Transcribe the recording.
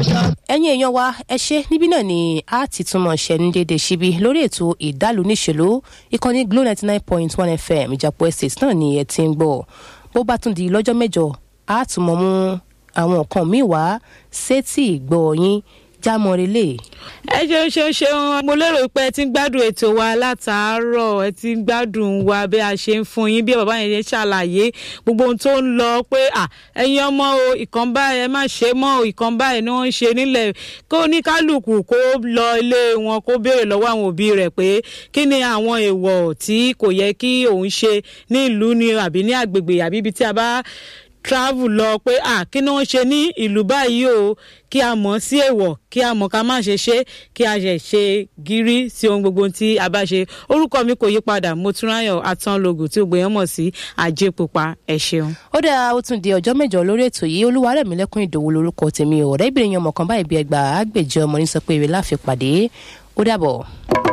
ẹ̀yin èèyàn wa ẹ ṣe níbí náà ni a ti túmọ̀ ṣẹ́ni déédéé síbi lórí ètò ìdálù níṣèlú ìkànnì glo ninety nine point one fm ìjàpọ̀ estate náà ni ẹ ti ń gbọ́ bó bá tún di lọ́jọ́ mẹ́jọ a tún mọ̀ mú àwọn nǹkan míì wá sétí ìgbọ́ yín jámọ́ relé. ẹ ṣeun ṣeun ṣeun mo lérò pé ẹ ti ń gbádùn ètò wa látàárọ̀ ẹ ti ń gbádùn wa bí a ṣe ń fún yín bí bàbá yẹn ṣe ṣàlàyé gbogbo ohun tó ń lọ pé à ẹ̀yin ọmọ o ìkan báyìí ẹ má ṣe mọ́ o ìkan báyìí ni wọ́n ń ṣe nílẹ̀ kó ní kálukú kó lọ ilé wọn kó béèrè lọ́wọ́ àwọn òbí rẹ̀ pé kí ni àwọn èèwọ̀ tí kò yẹ kí òun ṣe ní ìlú ni àbí ní àgbègbè àbí ibi tí a bá travel lọ pé à kí ni wọ́n ṣe ní ìlú báyìí o kí a mọ̀ sí èèwọ̀ kí a mọ̀ ká má ṣe ṣe kí a ṣe ṣe gírí sí ohun gbogbo tí a bá ṣe orúkọ mi kò yí padà mo tún ráyọ̀ atánlógún tí gbogbo èèyàn mọ̀ sí àjẹ pupa ẹ ṣeun. ó dáa ó tún di ọjọ́ mẹ́jọ lórí ètò yìí olúwarẹ̀mílẹ́kùn ìdòwú lórúkọ tèmi ọ̀rẹ́bìnrin ọmọ kan báyìí bí ẹgbàá àgbèjọ ọmọ ní sọ pé èrè láfi pàdé ó dàbọ̀.